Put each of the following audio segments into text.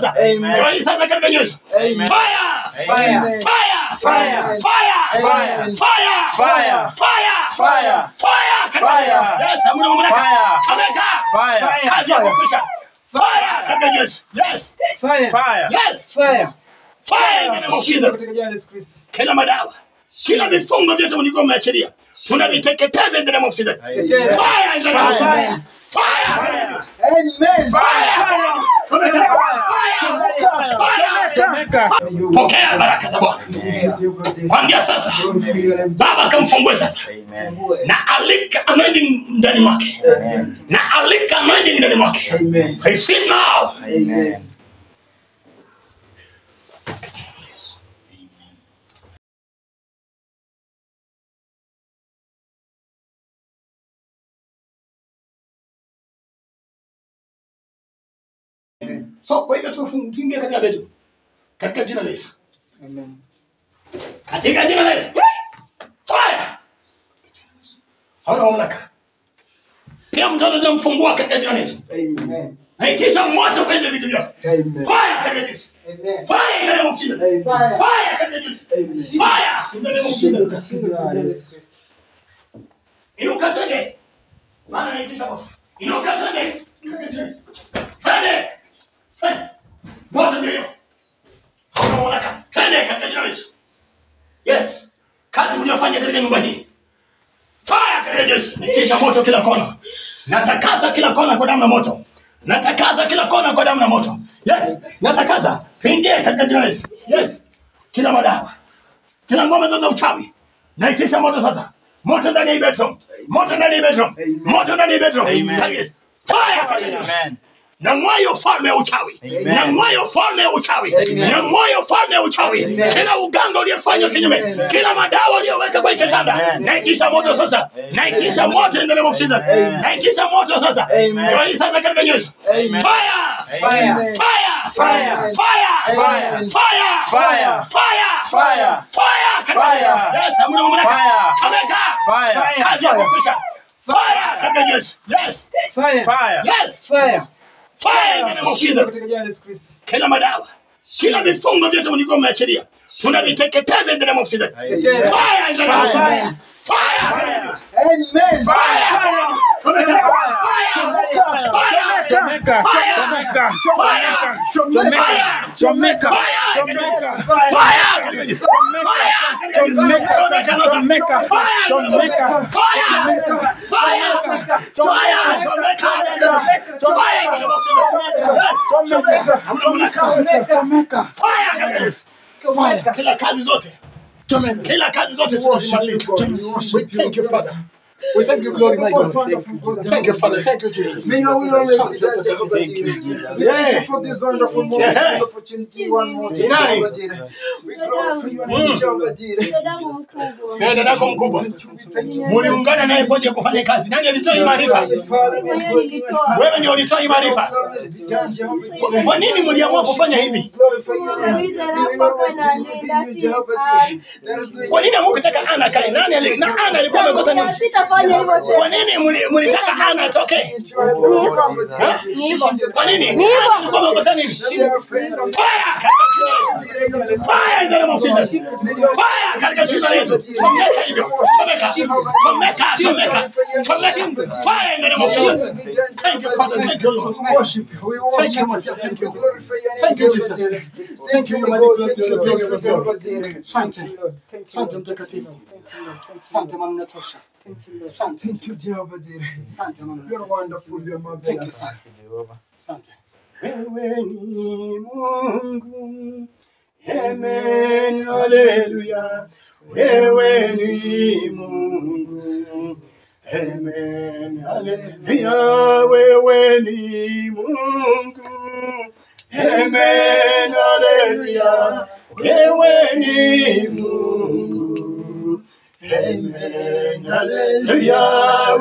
sasa. Amen. Ndio hii sasa katika Yesu. Amen. Fire! Fire. Fire! Fire. Fire! Fire. Fire! Fire. Fire! Fire. Fire! katika Fire. Yesu. Yes, hamna mamlaka. Fire. Chomeka. Fire. Kazi yako kwisha. Fire katika Yesu. Yes. Fire. Fire. Yes. Fire. Fire in the name of Jesus. Katika jina la Yesu Kristo. Kila madawa, kila vifungo vyote mlikuwa mmeachilia, tunaviteketeza in the name of Jesus. Fire in the name of Jesus. Fire. Fire. Amen. Fire. Chomeka. Fire. Fire. Pokea baraka za Bwana. Kuanzia sasa, Baba kamfungue sasa. Amen. Na alika anointing ndani mwake. Na alika anointing ndani mwake. Receive now. Amen. So kwa hivyo tufungu tuingie katika bedroom. Katika jina la Yesu. Amen. Katika jina la Yesu. Fire. Hauna mamlaka. Pia mtoto tunamfungua katika jina la Yesu. Amen. Naitisha moto kwa hizo vitu vyote. Amen. Fire katika Yesu. Amen. Fire in the name of Jesus. Fire. Fire katika Yesu. Fire in the name of Jesus. Yes. Inuka twende. Maana naitisha moto. Inuka twende. Katika jina la Yesu. Twende. Twende. Moto ndio hiyo. Hauna mamlaka. Twende katika jina la Yesu. Yes. Kazi mliyofanya katika nyumba hii. Fire katika Yesu. Naitisha moto kila kona. Natakaza kila kona kwa damu na moto. Natakaza kila kona kwa damu na moto. Yes. Natakaza. Tuingie katika jina la Yesu. Yes. Kila madawa. Kila ngome zote za uchawi. Naitisha moto sasa. Moto ndani ya hii bedroom. Moto ndani ya hii bedroom. Moto ndani ya hii bedroom. Amen. Katika Yesu. Fire katika Yesu. Amen. na mwayo falme ya uchawi Amen. na mwayo falme ya uchawi na mwayo falme ya uchawi kila uganga uliyefanywa kinyume kila madawa uliyoweka kwa hii kitanda Amen. naitisha moto sasa naitisha moto in the name of Jesus naitisha moto sasa ndio hii sasa katika Yesu fire Amen. fire Fire. fire Fire. fire Fire. fire Fire. fire katika Fire. yes hamna mamlaka Fire. chomeka Fire. kazi yako kwisha fire katika Yesu yes Fire. Fire. yes Fire. fire in the name of Jesus Katika jina la Yesu Kristo. kila madawa kila vifungo vyote mlikuwa mmeachilia tunaviteketeza in the name of Jesus. Fire in the name of Fire. Jesus. Fire. Amen. Fire. Chomeka. Fire. Chomeka. Fire. Chomeka. Fire. Chomeka. Chomeka. Fire. Chomeka. Fire. Chomeka. Chomeka. Fire. Chomeka. Fire. Fire. Fire. Chomeka. Fire in the name of Jesus. Yes. Hamna Fire. Fire. Kila kazi zote kila kazi zote tunazimaliza. We thank you Father. We thank you glory my God. Thank you Father. Thank you Jesus. May your will always be done, Jehovah Jireh. We thank you for this wonderful moment, Yeah. this opportunity one more time, Nani? Jehovah Jireh. We glorify your name, Jehovah Jireh. Dadangu mkubwa. Eh, dadako mkubwa Thank you. muliungana naye kwaje kufanya kazi. Nani alitoa hii maarifa? Father, may Mwenyewe nilitoa. Wewe ndio ulitoa hii your maarifa. will always be done, Jehovah Kwa- Jireh. Kwa nini mliamua kufanya hivi? Glorify your name. Tumemaliza We rafa will always kana be within nenda you, si Jehovah hai. Jireh. There is no Kwa nini hamkutaka Ana kae? Nani ali, na Ana alikuwa amekosa nini? Sitafanya hivyo Kwa tena. nini mli- mlitaka Ana atoke? Jehovah Jireh. Kwa nini? Ni hivyo. Ana alikuwa amekosa nini? They are afraid of Fire katika jina la Yesu. Fire in the name of Jesus. Fire katika jina la Yesu. Chomeka hivyo. Chomeka. Chomeka, chomeka. Chomeka. Fire in the name of Jesus. Thank you Father. Thank you Lord. We worship you. We worship Thank you, you. Messiah. Thank you. Glorify your name, Thank you, Jehovah Jesus. Jireh. Thank you, my mighty God. God. Thank you, Glory, thank glory, you, Jehovah Jireh. Asante. Thank you, Asante Lord. mtakatifu. Thank you, Lord. Thank you, Asante maana unatosha. Thank you, Lord. Asante. Thank you, Jehovah Jireh. Asante maana You're unatosha. wonderful. You're Thank you marvelous. Father. Asante. Wewe ni Mungu. Amen. Hallelujah. Wewe ni Mungu. Amen. Hallelujah. Wewe ni Mungu. Amen. Hallelujah. Wewe ni Mungu. Amen. Hallelujah.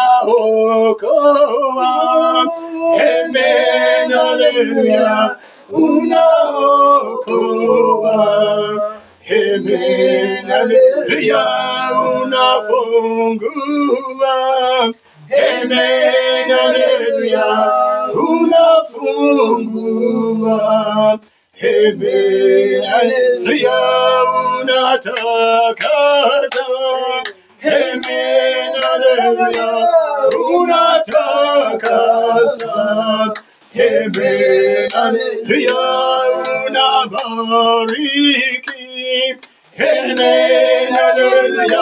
Unaokoa. Amen. Hallelujah. Unaokoa. Amen. Hallelujah. Unafungua. Amen, haleluya. Unafungua. Amen, haleluya. Unatakasa. Amen, haleluya. Unatakasa. Amen, haleluya. Unabariki. Amen, haleluya.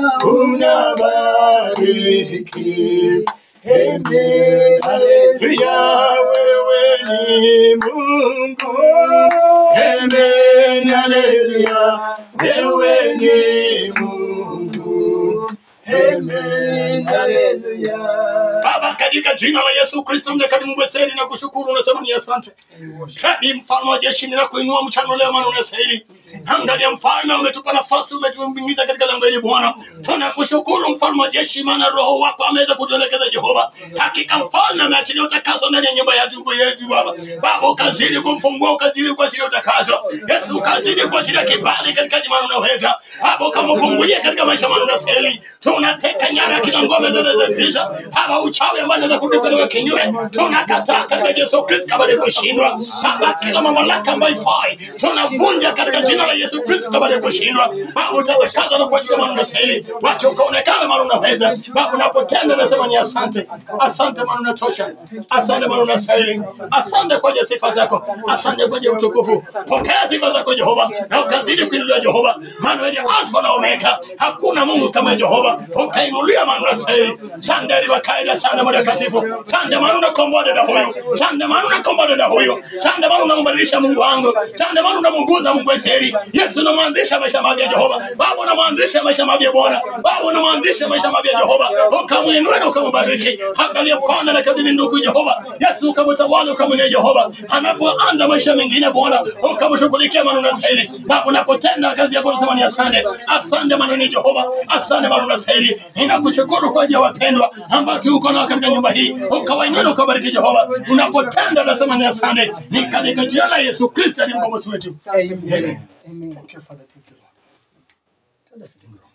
Unabariki. Amen, haleluya. Wewe ni Mungu. Amen, haleluya. Wewe ni Mungu. Amen, haleluya. Baba, katika jina la Yesu Kristo mtakatifu Mungu seri na kushukuru unasema ni asante. Kadi mfalme wa jeshi ninakuinua mchana leo maana unastahili. Angalia mfalme umetupa nafasi umetuingiza katika lango hili Bwana. Tunakushukuru mfalme wa jeshi maana roho wako ameweza kutuelekeza Jehova. Hakika mfalme ameachilia utakaso ndani ya nyumba ya ndugu yetu Baba. Baba ukazidi kumfungua ukazidi kuachilia utakaso. Yesu ukazidi kuachilia kibali katika jina unaweza. Baba ukamfungulia katika maisha maana unastahili. Tunateka nyara kila ngome zote za giza. Baba uchawi ambao unaweza kutuka kinyume. Tunakataa katika Yesu Kristo kama ni kushindwa. Baba kila mamlaka ambayo ifai. Tunavunja katika jina la Yesu Kristo kama ni kushindwa. Baba utatakaza na kuachilia maana unastahili. Wacha ukaonekana maana unaweza. Baba unapotenda nasema ni asante. Asante maana unatosha. Asante maana unastahili. Asante kwa ajili ya sifa zako. Asante kwa ajili ya utukufu. Pokea sifa zako Jehova na ukazidi kuinuliwa Jehova. Maana wewe ni Alfa na Omega. Hakuna Mungu kama Jehova. Ukainuliwa maana unastahili. Sande liwakaida sana mtakatifu. Sande maana unakomboa dada huyu. Sande maana unakomboa dada huyu. Sande maana unambadilisha Mungu wangu. Sande maana unamunguza Mungu wa Israeli. Yesu unamwanzisha maisha mapya Jehova. Baba unamwanzisha maisha mapya Bwana. Baba unamwanzisha maisha mapya Jehova. Ukamwinua na ukambariki. Angalia mfano na kadiri ndugu Jehova. Yesu ukamtawala ukamwinua Jehova. Anapoanza maisha mengine Bwana, ukamshughulikia maana unastahili. Baba unapotenda kazi yako unasema ni asante. Asante maana ni Jehova. Asante maana unastahili. Ninakushukuru kwa ajili ya wapendwa ambao tuko nao katika nyumba hii. Ukawainua na ukabariki Jehova. Unapotenda nasema ni asante. Ni katika jina la Yesu Kristo aliye mkombozi wetu. Amen. Amen. Amen. Thank you, Father. Thank you, Lord. Tenda sitting room.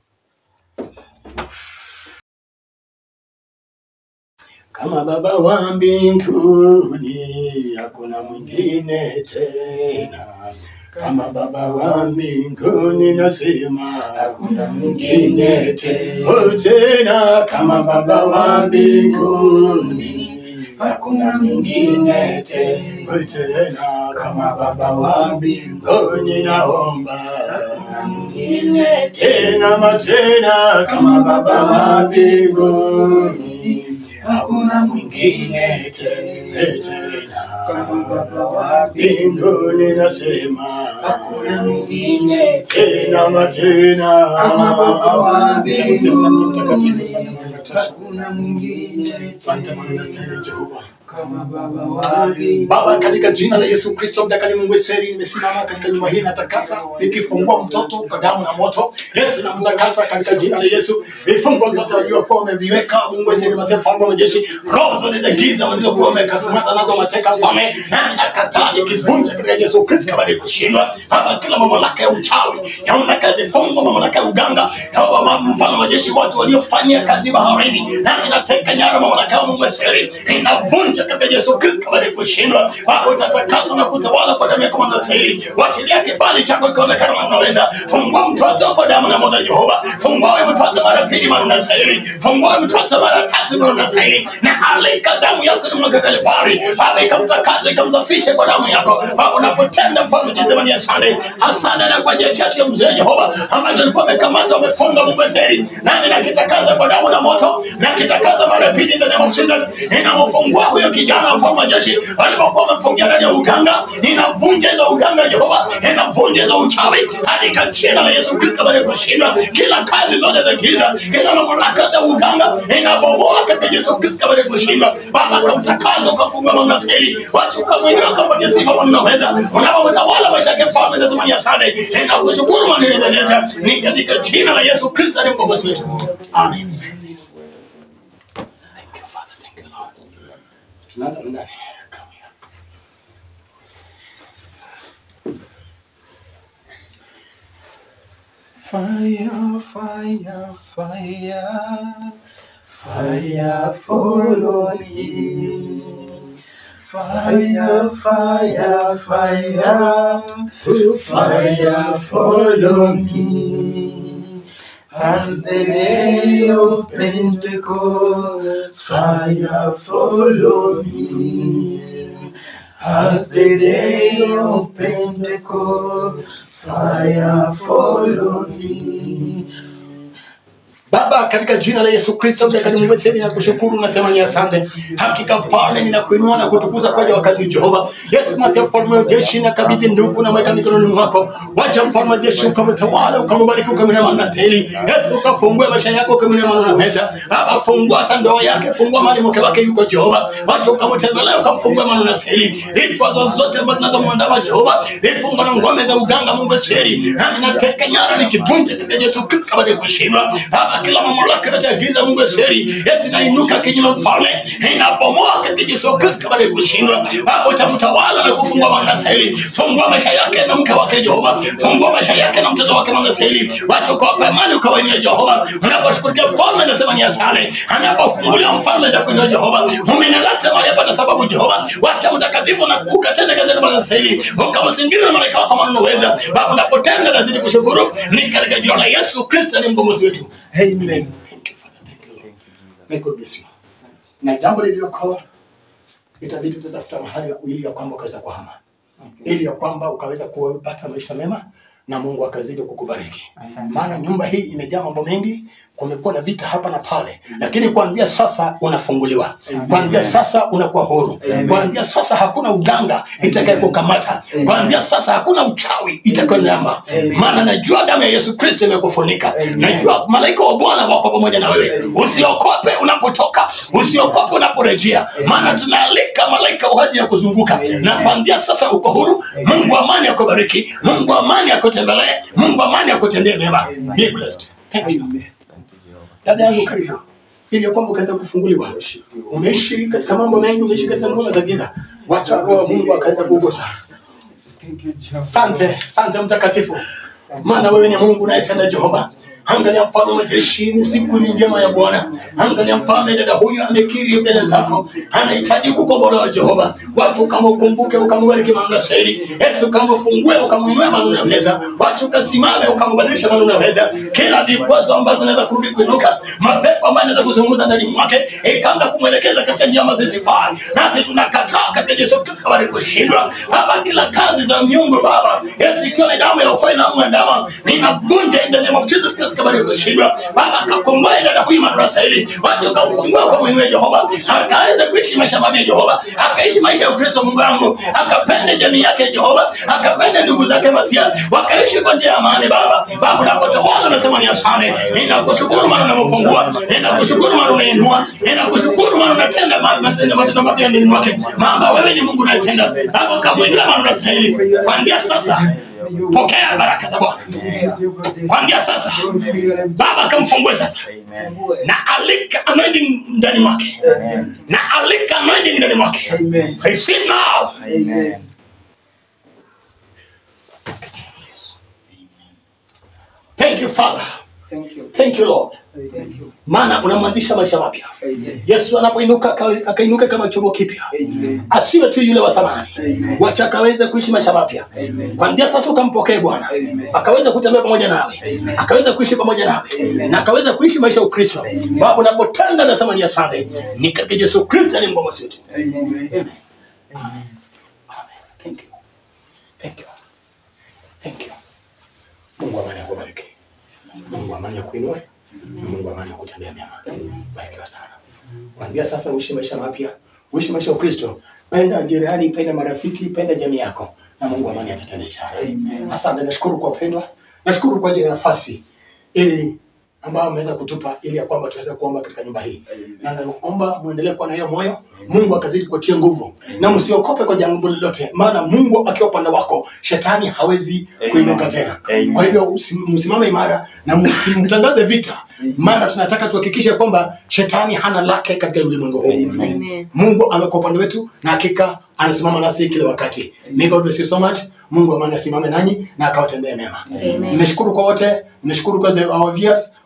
Kama Baba wa mbinguni hakuna mwingine tena. Kama Baba wa mbinguni nasema hakuna mwingine tena. Oh, tena kama Baba wa mbinguni hakuna mwingine tena. Oh, tena kama Baba wa mbinguni naomba tena matena kama Baba wa mbinguni hakuna mwingine te- tena mbinguni nasema hakuna mwingine tena matena Asante mtakatifu, asante Mungu unatosha. Asante Mungu unastahili Jehova. Baba, katika jina la Yesu Kristo mtakatifu Mungu Israeli, nimesimama katika nyumba hii natakasa, nikifungua mtoto kwa damu na moto. Yesu namtakasa katika jina la Yesu. Vifungo zote waliokuwa wameviweka Mungu Israeli, masifu mfalme wa majeshi, roho zote za giza walizokuwa wamekatumata nazo mateka mfalme, nami nakataa nikivunja katika Yesu Kristo kama ni kushindwa. Baba, kila mamlaka ya uchawi, ya mamlaka ya vifungo, mamlaka ya uganga, ya Baba mfalme wa majeshi, watu waliofanyia kazi baharini, nami nateka nyara mamlaka ya Mungu Israeli, inavunja katika Yesu Kristo kama ni kushindwa. Baba, utatakaswa na kutawala kwa damu yako mwanzo stahili. Wachilia kibali chako kionekana kama unaweza. Fungua mtoto kwa damu na moto Jehova. Fungua wewe mtoto mara pili mara unastahili. Fungua wewe mtoto mara tatu mara unastahili. Na alika damu yako na mwanga Kalvari. Baba, ikamtakase ikamsafishe kwa damu yako. Baba, unapotenda mfalme jizema ni asante. Asante na kwa ajili ya mzee Jehova ambaye alikuwa amekamata amefunga Mungu Israeli. Nami nakitakaza kwa damu na moto. Nakitakaza mara pili ndani ya Jesus. Ninamfungua huyo kijana mfalme wa jeshi walipokuwa wamefungia ndani ya uganga. Ninavunja hizo uganga Jehova. Ninavunja hizo uchawi katika jina la Yesu Kristo baada ya kushindwa kila kazi zote za giza, kila mamlaka ya uganga inabomoa katika Yesu Kristo baada ya kushindwa. Baba, kamtakaza ukafungua mamlaka hili, watu kamwinua kampatia sifa kwa unaweza, unapomtawala maisha yake mfalme, nasema ni asante, ninakushukuru na ninaendeleza, ni katika jina la Yesu Kristo aliye mkombozi wetu, amen. Thank you Father, thank you Lord. Tunaanza na nani? Come here. Fire, fire, fire, Fire follow me. Fire, fire, fire. Fire follow me. As the day of Pentecost, fire follow me. As the day of Pentecost, fire follow me. Baba, katika jina la Yesu Kristo mtakatifu, na kushukuru nasema ni asante. Hakika mfalme, ninakuinua na kutukuza kwa ajili ya wakati Jehova. Yesu Masihi, mfalme wa jeshi, nakabidhi ndugu na mweka mikononi mwako. Wacha mfalme wa jeshi ukamtawala, ukambariki, ukamwinua na seli. Yesu, ukafungue maisha yako, ukamwinua na meza. Baba, fungua hata ndoa yake, fungua mali mke wake yuko Jehova. Wacha ukamtazamia, ukamfungua mano na seli. Vikwazo zote ambazo zinazomwandama Jehova, vifungo na ngome za uganga, Mungu wa seri. Nami nateka nyara nikivunja katika Yesu Kristo kabla ya kushindwa. Baba, kila mamlaka yote ya giza, Mungu wa seri, Yesu inainuka kinyume mfalme, inabomoa katika Yesu Kristo kabla ya kushindwa. Baba, utamtawala na kufungua mano na seli. Fungua maisha yake na mke wake Jehova. Fungua maisha yake na mtoto wake mano na seli. Wacha ukawapa amani, ukawainia Jehova. Unaposhughulikia mfalme, nasema ni asante. Anapofungulia mfalme, ndakuinua Jehova. Umenileta mahali hapa na sababu Jehova. Wacha mtakatifu na ukatende kazi yako mano na seli. Ukamzingira na malaika wako mano unaweza. Baba, unapotenda nazidi kushukuru. Ni katika jina la Yesu Kristo ni mkombozi wetu. Amen. Thank you, Father. Thank you, Lord. May God bless you. Na jambo liliokoa itabidi tutatafuta mahali ili ya kwamba ukaweza kuhama ili ya kwamba ukaweza kupata maisha mema na Mungu akazidi kukubariki. Maana nyumba hii imejaa mambo mengi, kumekuwa na vita hapa na pale, lakini kuanzia sasa unafunguliwa. Kuanzia sasa unakuwa huru. Kuanzia sasa hakuna uganga itakaye kukamata. Kuanzia sasa hakuna uchawi itakayonyamba. Maana najua damu ya Yesu Kristo imekufunika. Najua malaika wa Bwana wako pamoja na wewe. Usiokope unapotoka, usiokope unaporejea, maana tunaalika malaika wa wazi ya kuzunguka, na kuanzia sasa uko huru. Mungu wa amani akubariki, Mungu wa amani akutembelee, Mungu wa amani akutendee mema. Be blessed. Thank you. Dada yangu karibu, ili ya kwamba ukaweza kufunguliwa. Umeishi katika mambo mengi, umeishi katika ngoma za giza, wacha roho wa Mungu akaweza kugusa. Asante, asante mtakatifu, maana wewe ni Mungu unayetenda Jehova. Angalia mfalme wa jeshi, ni siku ni njema ya Bwana. Angalia mfalme, dada huyu amekiri mbele zako, anahitaji kukombolewa Jehova. Watu ukamkumbuke, ukambariki maneno sahihi. Yesu ukamfungue, ukamwinua maneno meza. Watu ukasimame, ukambadilisha maneno meza. Kila vikwazo ambavyo vinaweza kurudi kuinuka, mapepo ambayo yanaweza kuzungumza ndani mwake, ikaanza kumwelekeza katika njia ambazo zisifai. Nasi tunakataa katika Yesu Kristo kabla kushindwa. Baba, kila kazi za miungu Baba, Yesu ikiwa ni damu ya ufai na mwandama, ninavunja in the name of Jesus Christ kabla kushindwa. Baba, akakomboe dada huyu madarasa hili, watu ukamfungua kwa mwenyewe Jehova, akaweza kuishi maisha mapya Jehova, akaishi maisha ya Ukristo Mungu wangu, akapende jamii yake Jehova, akapende ndugu zake Masia, wakaishi kwa njia ya amani Baba. Baba, unapotawala unasema ni asante. Ninakushukuru maana unamfungua, ninakushukuru maana unainua, ninakushukuru maana unatenda ma- matendo matendo mapya ndani mwake. Maana wewe ni Mungu unatenda. Baba, kamwinua maana unastahili. Kuanzia sasa pokea baraka za Bwana. Kuanzia sasa Baba kamfungue sasa na alika anointing ndani mwake na alika anointing ndani mwake receive now thank you father Thank you. thank you lord Thank you. maana unamwanzisha maisha mapya Amen. yesu anapoinuka aka- akainuka kama chombo kipya Amen. asiwe tu yule wa zamani Amen. wacha akaweze kuishi maisha mapya Amen. kwanzia sasa ukampokee bwana Amen. akaweza kutembea pamoja nawe Amen. akaweza kuishi pamoja nawe Amen. na akaweza kuishi maisha ya ukristo Amen. baba unapotenda nasema ni asante ni katika yesu kristo ni mgomozi wetu Amen. Amen. Amen. Thank you. Thank you. Thank you. Mungu wa amani akubariki. Mungu wa amani akuinue. Na Mungu wa amani akutendea mema. Barikiwa sana. Kuanzia sasa uishi maisha mapya, uishi maisha ya Ukristo. Penda jirani, penda marafiki, penda jamii yako. Na Mungu wa amani atatenda ishara. Asante, nashukuru kwa upendwa. Nashukuru kwa ajili ya nafasi ili ambayo ameweza kutupa ili ya kwamba tuweze kuomba katika nyumba hii. Na naomba muendelee kuwa na hiyo moyo, Mungu akazidi kutia nguvu. Na msiokope kwa jambo lolote, maana Mungu akiwa upande wako, shetani hawezi kuinuka tena. Kwa hivyo usi- msimame imara na msimtangaze vita, maana tunataka tuhakikishe kwamba shetani hana lake katika ulimwengu huu. Amen. Mungu amekuwa upande wetu na hakika anasimama nasi kila wakati. May God bless you so much. Mungu amani asimame nanyi na akawatendee mema. Amen. Nimeshukuru kwa wote, nimeshukuru kwa the, our viewers.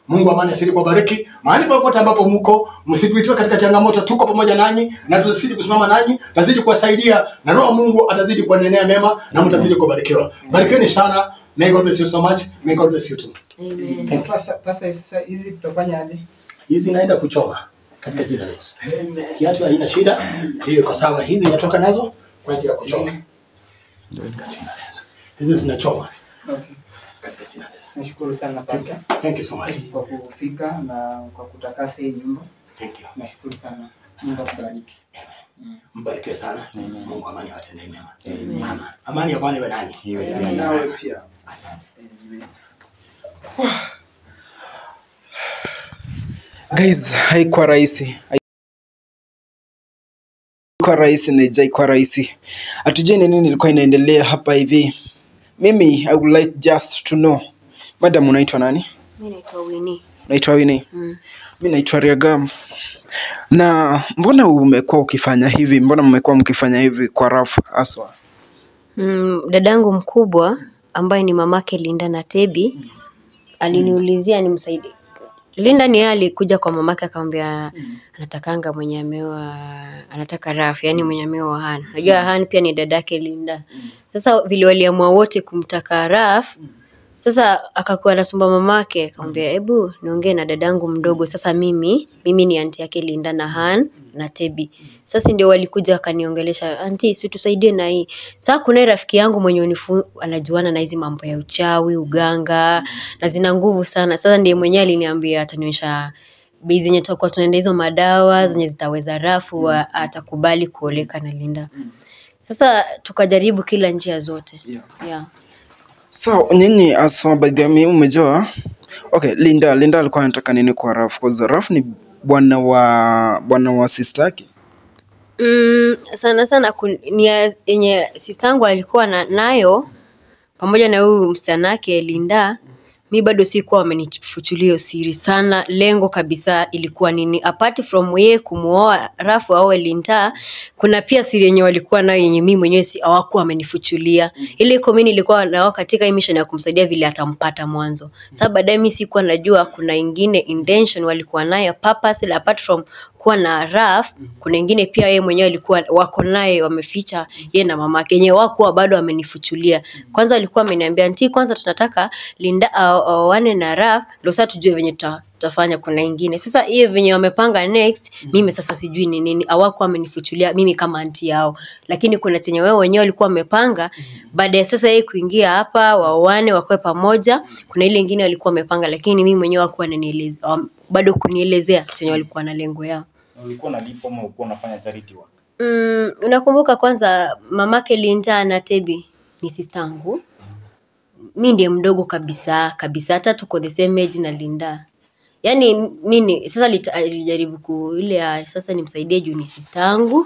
Mungu wa amani asiri kuwabariki mahali popote ambapo mko, msipitiwe katika changamoto. Tuko pamoja nanyi na tutazidi kusimama nanyi, tutazidi kuwasaidia na Roho wa Mungu atazidi kuwanenea mema na mtazidi kubarikiwa. Barikiweni sana. May God bless you so much. May God bless you too. Na pasa pasa sasa hizi tutafanya aje? Hizi naenda kuchoma katika jina la Yesu. Kiatu haina shida, hiyo iko sawa. Hizi inatoka nazo kwa ajili ya kuchoma katika jina la Yesu. Hizi zinachoma Okay. katika jina la Yesu. Nashukuru sana pastor Thank you so much. kwa kufika na kwa kutakasa hii nyumba. Thank you. Nashukuru sana. Mungu akubariki. Mbarikiwe sana. Mungu amani awatendee mema. Amen. Amani ya Bwana iwe nanyi. Nawe pia. Asante. guys haikuwa rahisi haikuwa rahisi na haijaikuwa rahisi hatujui ni nini ilikuwa inaendelea hapa hivi mimi i would like just to know madam unaitwa nani Mi naitwa Winnie. unaitwa wini Mm. mi naitwa riagam na mbona umekuwa ukifanya hivi mbona mmekuwa mkifanya hivi kwa rafu aswa Mm, dadangu mkubwa ambaye ni mamake Linda na Tebi aliniulizia nimsaidie. Linda ni yeye alikuja kwa mamake akamwambia anatakanga mwenye ameoa anataka Raf, yani mwenye ameoa Han. Najua Han pia ni dadake Linda. Sasa vile waliamua wote kumtaka Raf, sasa akakuwa anasumba mamake akamwambia hebu niongee na dadangu mdogo sasa mimi mimi ni anti yake Linda na Han na Tebi sasa ndio walikuja wakaniongelesha anti si tusaidie na hii sasa kuna rafiki yangu mwenye unifu, anajuana na hizi mambo ya uchawi uganga na zina nguvu sana sasa ndiye mwenyewe aliniambia atanionyesha bei zenye tutakuwa tunaenda hizo madawa zenye zitaweza rafu wa- atakubali kuoleka na Linda sasa tukajaribu kila njia zote yeah. so nyinyi aswa by the way umejua okay linda linda alikuwa anataka nini kwa rafu cause rafu ni bwana wa bwana wa sister yake Mm, sana sana kun- ni ya- yenye sistangu alikuwa na, nayo pamoja na huyu msichana wake Linda, mi bado sikuwa wamenifuchulia hiyo siri sana. Lengo kabisa ilikuwa nini? Apart from yeye kumuoa Rafu au Linda, kuna pia siri yenye walikuwa nayo yenye mimi mwenyewe si hawakuwa wamenifuchulia. Ile iko mimi nilikuwa nao katika hii mission ya kumsaidia vile atampata mwanzo. Sasa baadaye mimi sikuwa najua kuna ingine intention walikuwa nayo purpose apart from kuwa na Raf, kuna ingine pia yeye mwenyewe alikuwa wako naye wameficha yeye na mamake yenye wakuwa bado amenifuchulia. Kwanza alikuwa ameniambia nti, kwanza tunataka Linda aoane na Raf ndio sasa tujue venye tuta tutafanya kuna ingine sasa hiyo venye wamepanga next mimi sasa sijui ni nini hawakuwa amenifuchulia mimi kama anti yao lakini kuna chenye wao wenyewe walikuwa wamepanga baada ya sasa yeye kuingia hapa waoane wakoe pamoja kuna ile ingine walikuwa wamepanga lakini mimi mwenyewe hawakuwa wananieleza wam- bado kunielezea chenye walikuwa na lengo yao ulikuwa unalipwa ama ulikuwa unafanya charity work Mm, unakumbuka kwanza mamake Linda na Tebi ni sistangu. Mi ndiye mdogo kabisa kabisa, hata tuko the same age na Linda. Yaani mimi sasa lita- alijaribu ku ile ya sasa nimsaidie juu ni sistangu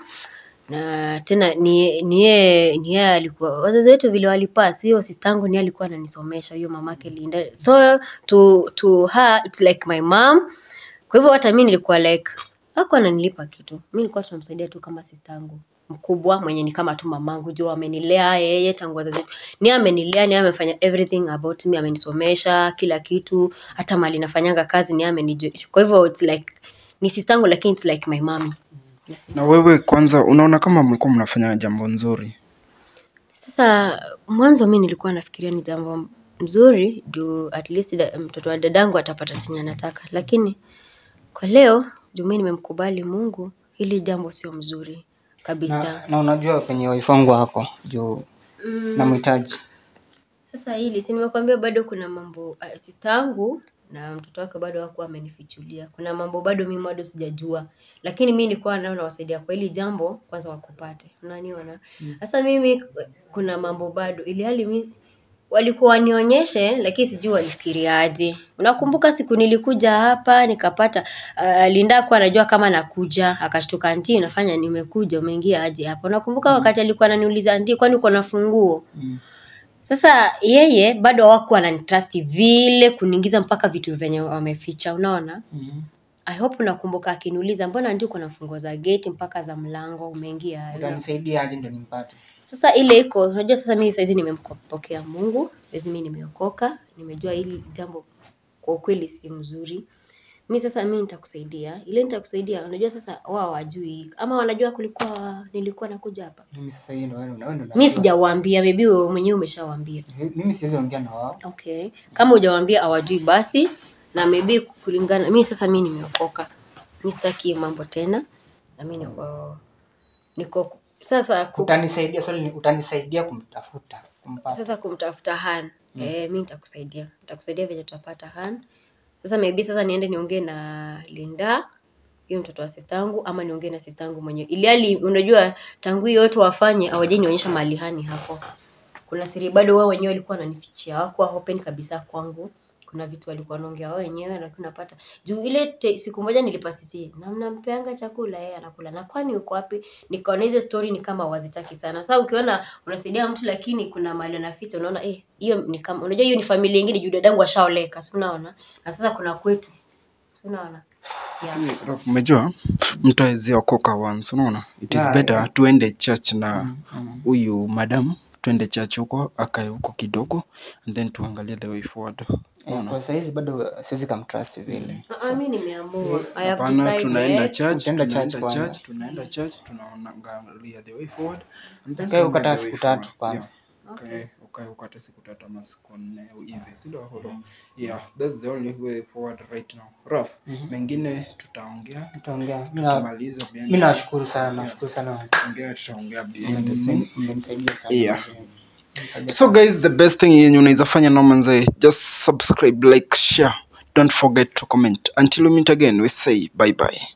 na tena ni ni yeye ni yeye alikuwa wazazi wetu vile walipass hiyo sistangu ni yeye alikuwa ananisomesha hiyo mamake Linda. So to to her it's like my mom. Kwa hivyo hata mimi nilikuwa like hakuwa ananilipa kitu. Mimi nilikuwa tunamsaidia tu kama sistangu mkubwa mwenye ni kama tu mamangu juu amenilea yeye tangu wazazi wetu. Ni yeye amenilea, ni yeye amefanya everything about me, amenisomesha kila kitu, hata mali nafanyanga kazi ni yeye amenijua. Kwa hivyo it's like ni sistangu lakini it's like my mommy. Yes. na wewe kwanza unaona kama mlikuwa mnafanya jambo nzuri Sasa mwanzo mi nilikuwa nafikiria ni jambo mzuri juu at least da, mtoto wa dadangu atapata chenye anataka, lakini kwa leo juu mi nimemkubali Mungu, hili jambo sio mzuri kabisa. Na, na unajua penye wife wangu wako juu namhitaji. Sasa hili si nimekuambia, bado kuna mambo uh, sister yangu na mtoto wake bado hawakuwa amenifichulia. Kuna mambo bado mimi bado sijajua, lakini mi nilikuwa nao nawasaidia kwa hili jambo, kwanza wakupate, unaniona. Sasa mimi kuna mambo bado, ili hali mi walikuwa wanionyeshe, lakini sijui walifikiriaje. Unakumbuka siku nilikuja hapa nikapata uh, Linda kuwa anajua kama nakuja, akashtuka anti, unafanya nimekuja, umeingia aje hapa? Unakumbuka wakati alikuwa ananiuliza anti, kwani uko na funguo? Sasa yeye bado hawakuwa ananitrust vile kuniingiza mpaka vitu venye wameficha, unaona? I hope unakumbuka akiniuliza mbona ndio uko na funguo za gate mpaka za mlango umeingia aje?" Utanisaidia aje ndio nimpate? Sasa ile iko, unajua sasa mimi saizi nimempokea Mungu, saizi mimi nimeokoka, nimejua hili jambo kwa ukweli si mzuri mi sasa mi nitakusaidia ile nitakusaidia unajua sasa wao wajui ama wanajua kulikuwa nilikuwa nakuja hapa Mimi sasa hiyo ndio wewe ndio wewe ndio mi sijawaambia maybe wewe mwenyewe umeshawaambia mimi siwezi ongea na wao. okay kama hujawaambia hawajui basi na maybe kulingana mi sasa mi nimeokoka mi sitaki hiyo mambo tena na mi niko niko sasa ku, Utanisaidia swali ni utanisaidia kumtafuta, kumpata. sasa kumtafuta han mm. eh, mi nitakusaidia nitakusaidia venye tutapata han sasa maybe sasa niende niongee na linda hiyo mtoto wa sistangu ama niongee na sistangu mwenyewe iliali unajua tangu hiyo yote wafanye awajai nionyesha mahali hani hapo kuna siri bado wao wenyewe walikuwa wananifichia hawakuwa open kabisa kwangu kuna vitu walikuwa wanaongea wao wenyewe lakini napata juu ile te, siku moja nilipasisi na mnampeanga chakula yeye anakula na kwani uko wapi nikaona hizo story ni kama wazitaki sana sasa ukiona unasaidia mtu lakini kuna mali anaficha unaona eh hiyo ni kama unajua hiyo ni familia nyingine juu dadangu ashaoleka si unaona na sasa kuna kwetu si unaona yeah. Raf, umejua mtu awezi okoka once unaona it is Yeah, better tuende church na huyu madam tuende church huko akae huko kidogo and then tuangalie the way forward Eh, Kwa saizi bado siwezi kumtrust vile. Ah, ah, mi nimeamua I have hapana decided. tunaenda church Utaenda tunaenda church kwanza. church tunaenda church tunaangalia the way forward and then Ukae tunaenda ukata the way siku tatu forward. kwanza. Yeah. Ukae- ukae ukata siku tatu ama siku nne hivi sindio holo yeah that's the only way forward right now raf mengine tutaongea Tutaongea. Mimi na- tukimaliza behind mimi the- nawashukuru sana, nawashukuru sana wazee. mengine tutaongea behind the scene Mmeni- mmenisaidia sana Yeah. wazee. so guys the best thing yenye unaweza fanya no manze just subscribe like share don't forget to comment until we meet again we say bye bye